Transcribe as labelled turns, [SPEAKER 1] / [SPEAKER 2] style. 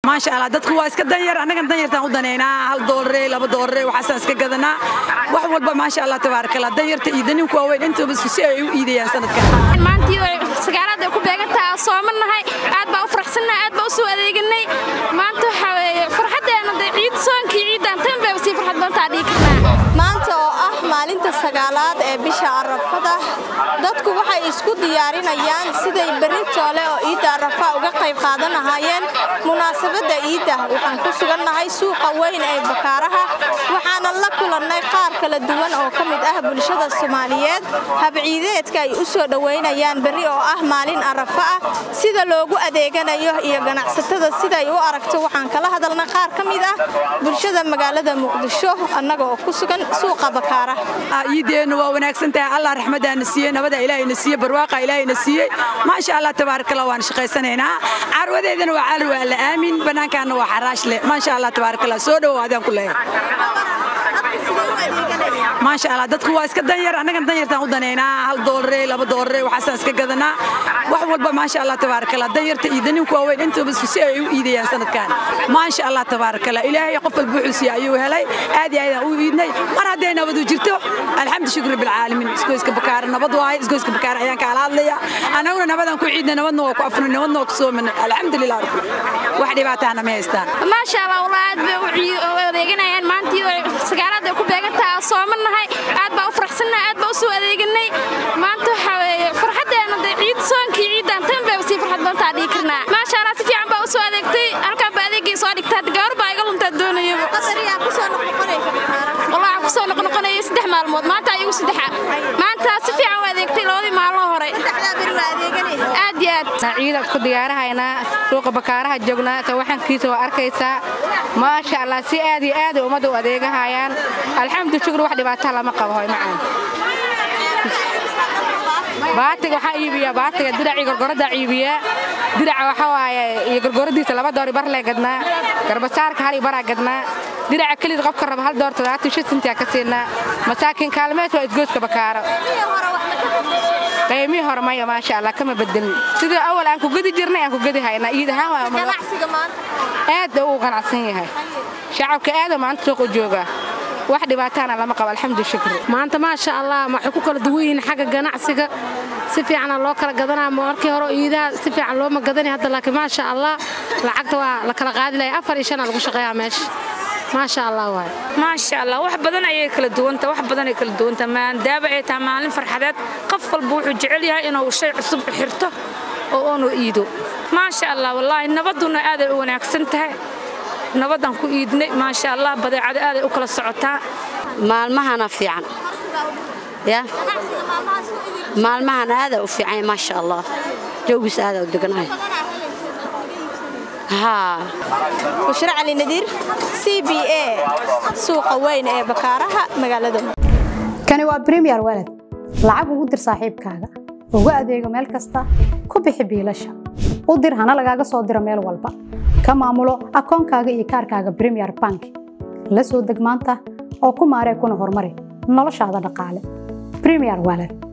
[SPEAKER 1] maasha allah dadku waa iska danyar annagan danyartaan u daneynaa hal doolare laba doolare waxaasaan iska gadanaa wax walba maasha allah tabaarakallah danyarta iyo daninku waaweyn intooba si ay u iidayaan sanadkan
[SPEAKER 2] maantii sagaalaad ay ku beegantaha soomannahay aad baa u faraxsannahay aad baa u soo adeeganay maanta waxaa weeye farxaddeena dee ciid soonkii ciiddaan tan bay sii farxad badantaa dhihi karnaa
[SPEAKER 3] maanta oo ah maalinta sagaalaad ee bisha arafada dadku waxay isku diyaarinayaan siday berri toole oo ciidda arafa uga qayb qaadan lahaayeen munaasabadda ciidda waxaan ku sugannahay suuqa weyn ee bakaaraha waxaana la kulannay qaar kala duwan oo ka mid ah bulshada soomaaliyeed habciideedka ay u soo dhowaynayaan berri oo ah maalin arafa ah sida loogu adeeganayo iyo ganacsatada siday u aragto waxaan kala hadalnay qaar ka mid ah bulshada magaalada muqdisho annaga oo ku sugan suuqa bakaaraha
[SPEAKER 1] ciideennu waa wanaagsan tahay allah raxmadaana siiyey nabada ilaahayna siiyey barwaaqa ilaahayna siiyey maasha allah tabaarakallah waan shaqaysanaynaa carwadeedana waa cali waa la aamin bannaankaana waa xaraash leh maasha allah tabaarakallah soo dhowaadaan ku leeyahay maasha allah dadku waa iska danyar annagan danyartaan u daneynaa hal doolare laba doolare waxaasaan iska gadanaa wax walba maasha allah tabaarakallah danyarta iyo daninku waaweyn intooba si ay u iidayaan sanadkan maasha allah tabaarakallah ilaahay qof walba wuxuu siiya ayuu helay aad iyo aadaan u iidnay mar hadday nabadu jirto alxamdu shukri bilcaalamiin isgoyska bakaara nabad waaye isgoyska bakaara ayaan kaala hadlaya annaguna nabadaan ku ciidnay nabadna waa ku afnay nabadna waa ku soomanay alxamdulilah wax dhibaataana ma haystaan
[SPEAKER 2] maasha allah walaa aad bay u adeeganayaan maantii sagaalaad ay ku beegantaha soomannahay aad baa u faraxsannahay aad baa u soo adeeganay maanta waxaa weeye farxaddeena dee ciid soonkii ciiddaan tan bay sii farxad badantaa dhihi karnaa maasha allah si fiican baa u soo adeegtay halkaan baa adeegii soo dhigtaa gabar baa iga luntaa doonayaba walaa ku soo noqnoqonayay saddex maalmood maanta ayagu saddexa maanta si fiican u adeegtay labadii maalmo hore aad iyo aad
[SPEAKER 4] ciidaad ku diyaarahaynaa suuqa bakaaraha joognaa tawaxankiisa waa arkaysaa maasha allah si aad iyo aad ummadda u adeegahayaan alxamdu shukr wax dhibaataa lama qabo hoy macaan baatiga waxaa iibiyaa baatiga diracii gorgoraddaa iibiyaa diraca waxaa waaye iyo gorgoradiisa laba doori bar lee gadnaa garbasaarka hal iyo baraa gadnaa diraca kelid qofka raba hal door toddobaatan shan sintiyaa ka siinaa masaakiin kaalmeed waa isgoodka bakaaro qaymihii hore maya maasha allah kama bedelin sidii awal aan ku gedi jirnay aan ku gedi haynaa iid ahaan aad uu qanacsan yahay shacabka aada maanta suuq u joogaa wax dhibaataana lama qabo alxamdu shukri
[SPEAKER 5] maanta maasha allah waxay ku kala duwan yihiin xagga ganacsiga si fiicana loo kala gadanaa markii hore iidaha si fiican looma gadanay hadda laakiin maasha allah lacagta waa la kala qaadi lahay afar iyo shanaa lagu shaqeeyaa meesha maasha allah waay
[SPEAKER 6] maasha allah wax badan ayay kala duwanta wax badan ay kala duwanta maadaaba ay tahay maalin farxadeed qof walba wuxuu jecel yahay inuu shay cusub xirto oo uunu iido maasha allah wallaahi nabaduna aaday u wanaagsan tahay nabadaan ku iidnay maasha allah badeecada aaday u kala socotaa
[SPEAKER 7] maalmahana fiican ya maalmahan aadaa u fiican maasha allah jawgiis aadaa u deganahay
[SPEAKER 3] bushra cali nadiir c b a suuqa weyn ee bakaaraha magaalada
[SPEAKER 8] kani waa bremiyer walad lacag ugu dir saaxiibkaaga ugu adeego meel kasta ku bixi biilasha u dir hana lagaaga soo diro meel walba ka maamulo akoonkaaga iyo kaarkaaga bremiyer bank la soo deg maanta oo ku maaree kuna horumari noloshaada dhaqaale bremiyer walad